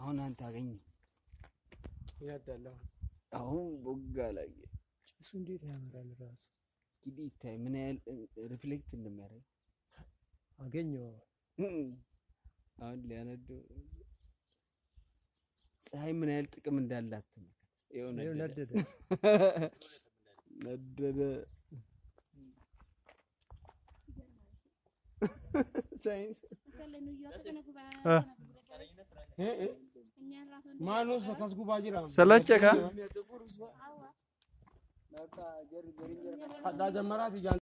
አሁን አንተ አገኘ ይነዳለሁ። አሁን ቦጋ ላይ ጭሱ እንዴት ያምራል ራሱ እንግዲህ ይታይ ምን ያህል ሪፍሌክት እንደሚያደርግ አገኘው። አሁን ሊያነደው ፀሐይ ምን ያህል ጥቅም እንዳላት ተመልከት። ይኸው ይኸው ነደደ ነደደ። ነደደ። ሳይንስ Maanu akkas gubaa jira. ሰለቸካ Hadhaa jammaraati jaan